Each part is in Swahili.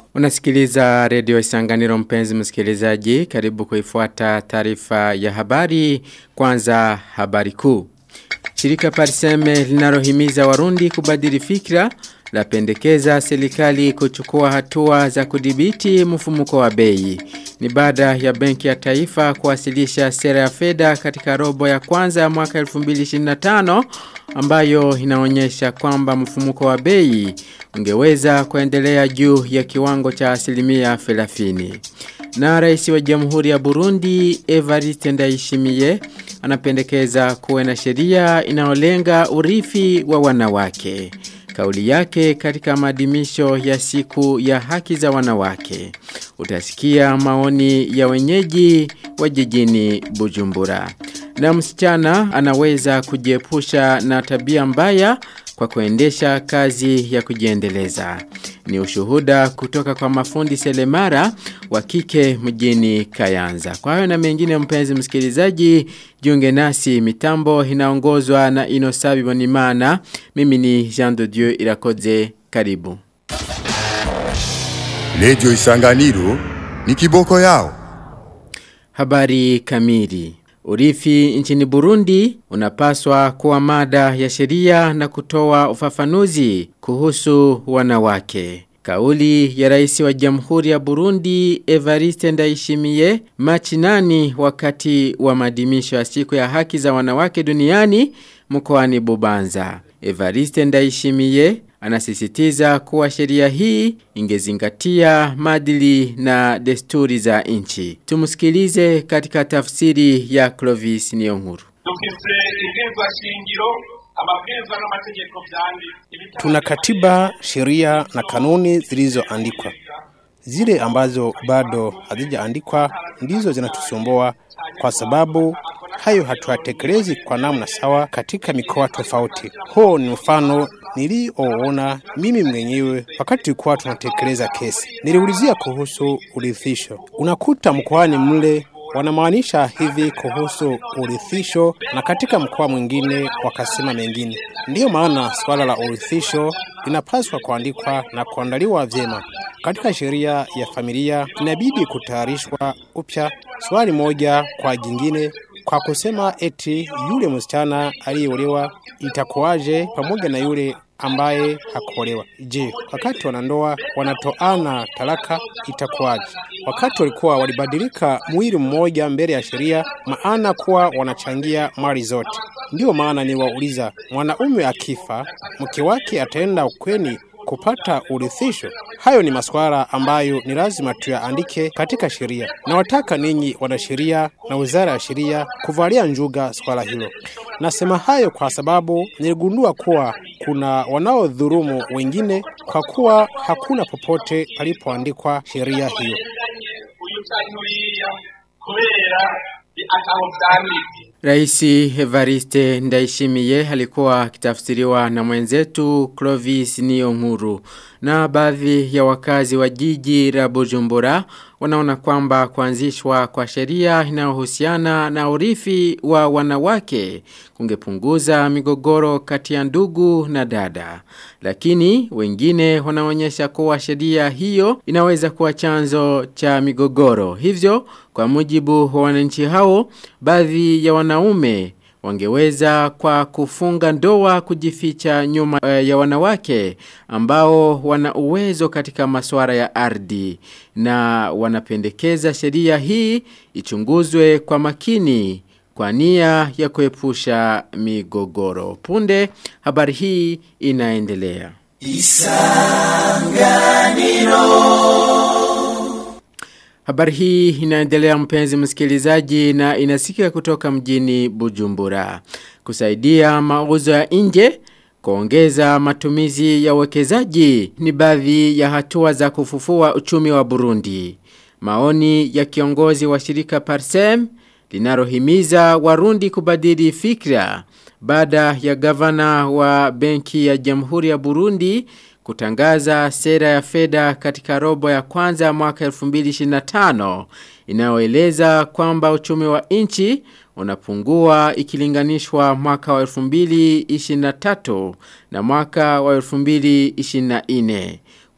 Unasikiliza redio Isanganiro mpenzi msikilizaji, karibu kuifuata taarifa ya habari, kwanza habari kuu. Shirika Pariseme linalohimiza Warundi kubadili fikra lapendekeza serikali kuchukua hatua za kudhibiti mfumuko wa bei. Ni baada ya Benki ya Taifa kuwasilisha sera ya fedha katika robo ya kwanza ya mwaka 2025 ambayo inaonyesha kwamba mfumuko wa bei ungeweza kuendelea juu ya kiwango cha asilimia 30. Na rais wa Jamhuri ya Burundi Evariste Ndayishimiye anapendekeza kuwe na sheria inayolenga urithi wa wanawake. Kauli yake katika maadhimisho ya siku ya haki za wanawake. Utasikia maoni ya wenyeji wa jijini Bujumbura. Na msichana anaweza kujiepusha na tabia mbaya kwa kuendesha kazi ya kujiendeleza. Ni ushuhuda kutoka kwa mafundi selemara wa kike mjini Kayanza. Kwa hayo na mengine mpenzi msikilizaji, jiunge nasi mitambo inaongozwa na Inosabi Bonimana. Mimi ni Jean de Dieu Irakoze. Karibu. Radio Isanganiro ni kiboko yao. Habari kamili. Urithi nchini Burundi unapaswa kuwa mada ya sheria na kutoa ufafanuzi kuhusu wanawake. Kauli ya rais wa jamhuri ya Burundi Evariste Ndayishimiye Machi nani wakati wa maadhimisho ya siku ya haki za wanawake duniani mkoani Bubanza. Evariste Ndayishimiye anasisitiza kuwa sheria hii ingezingatia madili na desturi za nchi. Tumusikilize katika tafsiri ya Clovis Niyonkuru. Tuna katiba, sheria na kanuni zilizoandikwa. Zile ambazo bado hazijaandikwa ndizo zinatusumbua kwa sababu hayo hatuyatekelezi kwa namna sawa katika mikoa tofauti. Huo ni mfano nilioona mimi mwenyewe wakati tulikuwa tunatekeleza kesi. Niliulizia kuhusu urithisho. Unakuta mkoani mle wanamaanisha hivi kuhusu urithisho na katika mkoa mwingine wakasema mengine. Ndiyo maana swala la urithisho linapaswa kuandikwa na kuandaliwa vyema. Katika sheria ya familia inabidi kutayarishwa upya swali moja kwa jingine kwa kusema eti yule msichana aliyeolewa itakuwaje pamoja na yule ambaye hakuolewa. Je, wakati wanandoa wanatoana talaka itakuwaje? Wakati walikuwa walibadilika mwili mmoja mbele ya sheria, maana kuwa wanachangia mali zote. Ndiyo maana niwauliza, mwanaume akifa, mke wake ataenda ukweni kupata urithisho? Hayo ni masuala ambayo ni lazima tuyaandike katika sheria. Nawataka ninyi wanasheria na wizara ya sheria kuvalia njuga swala hilo. Nasema hayo kwa sababu niligundua kuwa kuna wanaodhurumu wengine kwa kuwa hakuna popote palipoandikwa sheria hiyo. Raisi Evariste Ndaishimiye alikuwa akitafsiriwa na mwenzetu Clovis Niyonkuru na baadhi ya wakazi wa jiji la Bujumbura wanaona kwamba kuanzishwa kwa sheria inayohusiana na urithi wa wanawake kungepunguza migogoro kati ya ndugu na dada. Lakini wengine wanaonyesha kuwa sheria hiyo inaweza kuwa chanzo cha migogoro. Hivyo kwa mujibu wa wananchi hao baadhi ya wanaume wangeweza kwa kufunga ndoa kujificha nyuma ya wanawake ambao wana uwezo katika masuala ya ardhi na wanapendekeza sheria hii ichunguzwe kwa makini kwa nia ya kuepusha migogoro. Punde habari hii inaendelea. Isanganiro Habari hii inaendelea mpenzi msikilizaji na inasikika kutoka mjini Bujumbura. Kusaidia mauzo ya nje, kuongeza matumizi ya uwekezaji ni baadhi ya hatua za kufufua uchumi wa Burundi. Maoni ya kiongozi wa shirika Parsem linalohimiza Warundi kubadili fikra baada ya gavana wa benki ya Jamhuri ya Burundi kutangaza sera ya fedha katika robo ya kwanza ya mwaka 2025 inayoeleza kwamba uchumi wa nchi unapungua ikilinganishwa mwaka wa 2023 na mwaka wa 2024.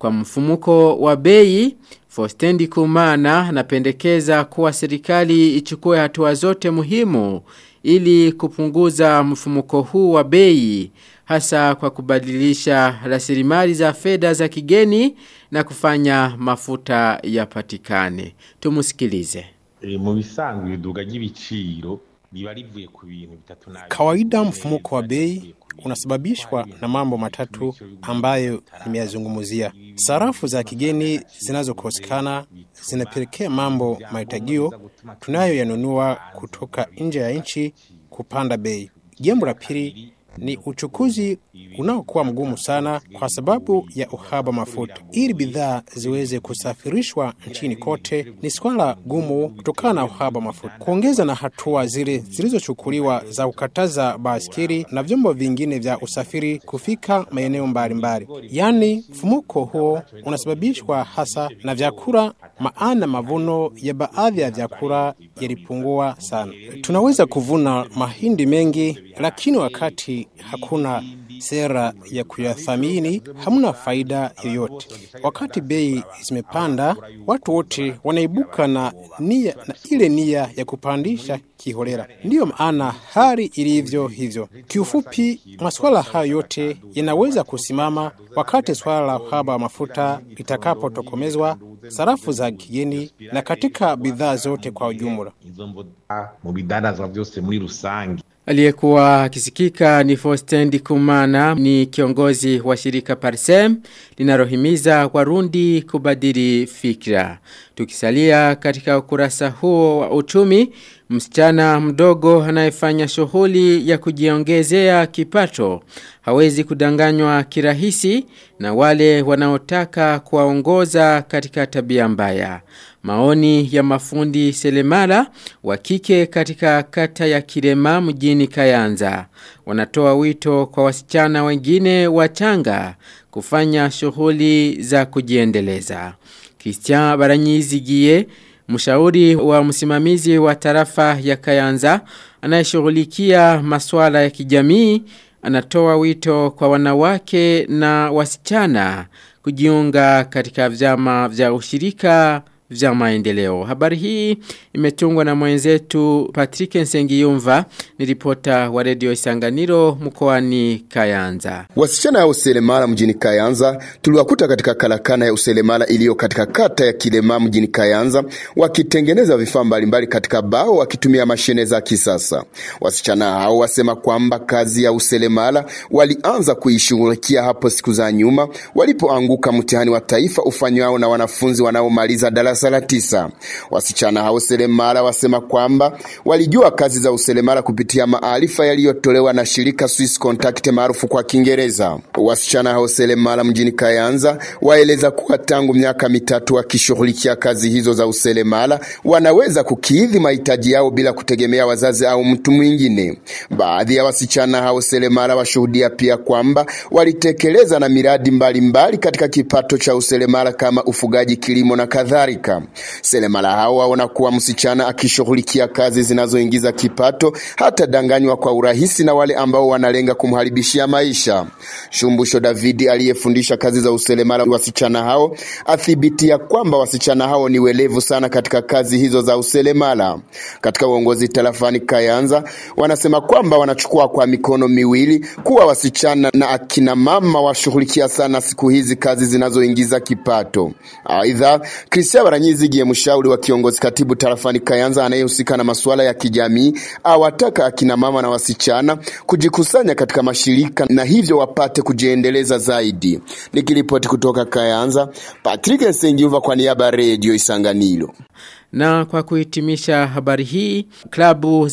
Kwa mfumuko wa bei, Fostendi Kumana anapendekeza kuwa serikali ichukue hatua zote muhimu ili kupunguza mfumuko huu wa bei hasa kwa kubadilisha rasilimali za fedha za kigeni na kufanya mafuta yapatikane. Tumusikilize. E, mu bisanzwe iduga ry'ibiciro riba rivuye ku bintu bitatu na Kawaida mfumuko wa bei unasababishwa na mambo matatu ambayo nimeyazungumzia. Sarafu za kigeni zinazokosekana zinapelekea mambo mahitajio tunayoyanunua kutoka nje ya nchi kupanda bei. Jambo la pili ni uchukuzi unaokuwa mgumu sana kwa sababu ya uhaba mafuta. Ili bidhaa ziweze kusafirishwa nchini kote ni swala gumu kutokana na uhaba mafuta. Kuongeza na hatua zile zilizochukuliwa za kukataza baskeli na vyombo vingine vya usafiri kufika maeneo mbalimbali. Yaani, mfumuko huo unasababishwa hasa na vyakula, maana mavuno ya baadhi ya vyakula yalipungua sana. Tunaweza kuvuna mahindi mengi, lakini wakati hakuna sera ya kuyathamini, hamna faida yoyote. Wakati bei zimepanda, watu wote wanaibuka na nia na ile nia ya kupandisha kiholela. Ndiyo maana hali ilivyo hivyo. Kiufupi, masuala hayo yote yanaweza kusimama wakati swala la uhaba wa mafuta litakapotokomezwa, sarafu za kigeni na katika bidhaa zote kwa ujumla. izo mboga mu bidandazwa byose muri rusange Aliyekuwa akisikika ni Fostendi Kumana ni kiongozi wa shirika Parsem linalohimiza Warundi kubadili fikra. Tukisalia katika ukurasa huo wa uchumi, msichana mdogo anayefanya shughuli ya kujiongezea kipato hawezi kudanganywa kirahisi na wale wanaotaka kuwaongoza katika tabia mbaya. Maoni ya mafundi selemala wa kike katika kata ya Kirema mjini Kayanza. Wanatoa wito kwa wasichana wengine wachanga kufanya shughuli za kujiendeleza. Christian Baranyizigie, mshauri wa msimamizi wa tarafa ya Kayanza, anayeshughulikia masuala ya kijamii, anatoa wito kwa wanawake na wasichana kujiunga katika vyama vya ushirika vya maendeleo. Habari hii imetungwa na mwenzetu Patrick Nsengiyumva ni ripota wa redio Isanganiro mkoani Kayanza. Wasichana ya uselemala mjini Kayanza tuliwakuta katika karakana ya uselemala iliyo katika kata ya Kilema mjini Kayanza wakitengeneza vifaa mbalimbali katika bao wakitumia mashine za kisasa. Wasichana hao wasema kwamba kazi ya uselemala walianza kuishughulikia hapo siku za nyuma walipoanguka mtihani wa taifa ufanywao na wanafunzi wanaomaliza darasa la tisa. Wasichana hao selemala wasema kwamba walijua kazi za uselemala kupitia maarifa yaliyotolewa na shirika Swiss Contact maarufu kwa Kiingereza. Wasichana hao selemala mjini Kayanza waeleza kuwa tangu miaka mitatu wakishughulikia kazi hizo za uselemala wanaweza kukidhi mahitaji yao bila kutegemea wazazi au mtu mwingine. Baadhi ya wasichana hao selemala washuhudia pia kwamba walitekeleza na miradi mbalimbali mbali katika kipato cha uselemala kama ufugaji, kilimo na kadhalika. Selemala hao waona kuwa msichana akishughulikia kazi zinazoingiza kipato hata danganywa kwa urahisi na wale ambao wanalenga kumharibishia maisha. Shumbusho Davidi aliyefundisha kazi za uselemala wasichana hao athibitia kwamba wasichana hao ni welevu sana katika kazi hizo za uselemala. Katika uongozi tarafani Kayanza wanasema kwamba wanachukua kwa mikono miwili kuwa wasichana na akina mama washughulikia sana siku hizi kazi zinazoingiza kipato. Aidha, Christian Baranyizigiye mshauri wa kiongozi katibu tarafani Kayanza anayehusika na masuala ya kijamii awataka akina mama na wasichana kujikusanya katika mashirika na hivyo wapate kujiendeleza zaidi. Nikiripoti kutoka Kayanza, Patrick Nsengiuva kwa niaba ya Radio Isanganiro. Na kwa kuhitimisha habari hii, klabu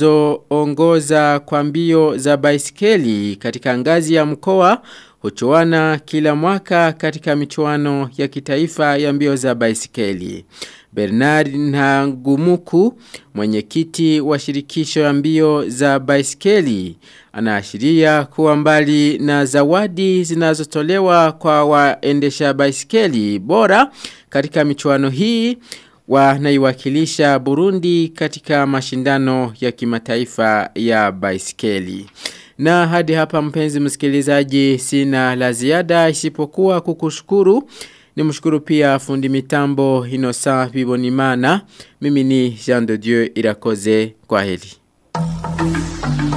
zinazoongoza kwa mbio za baisikeli katika ngazi ya mkoa huchuana kila mwaka katika michuano ya kitaifa ya mbio za baisikeli. Bernard Ntagumuku, mwenyekiti wa shirikisho ya mbio za baisikeli, anaashiria kuwa mbali na zawadi zinazotolewa kwa waendesha baisikeli bora katika michuano hii wanaiwakilisha Burundi katika mashindano ya kimataifa ya baisikeli. Na hadi hapa mpenzi msikilizaji sina la ziada isipokuwa kukushukuru. Nimshukuru pia fundi mitambo Inosa Bibonimana. Mimi ni Jean de Dieu Irakoze kwa heli.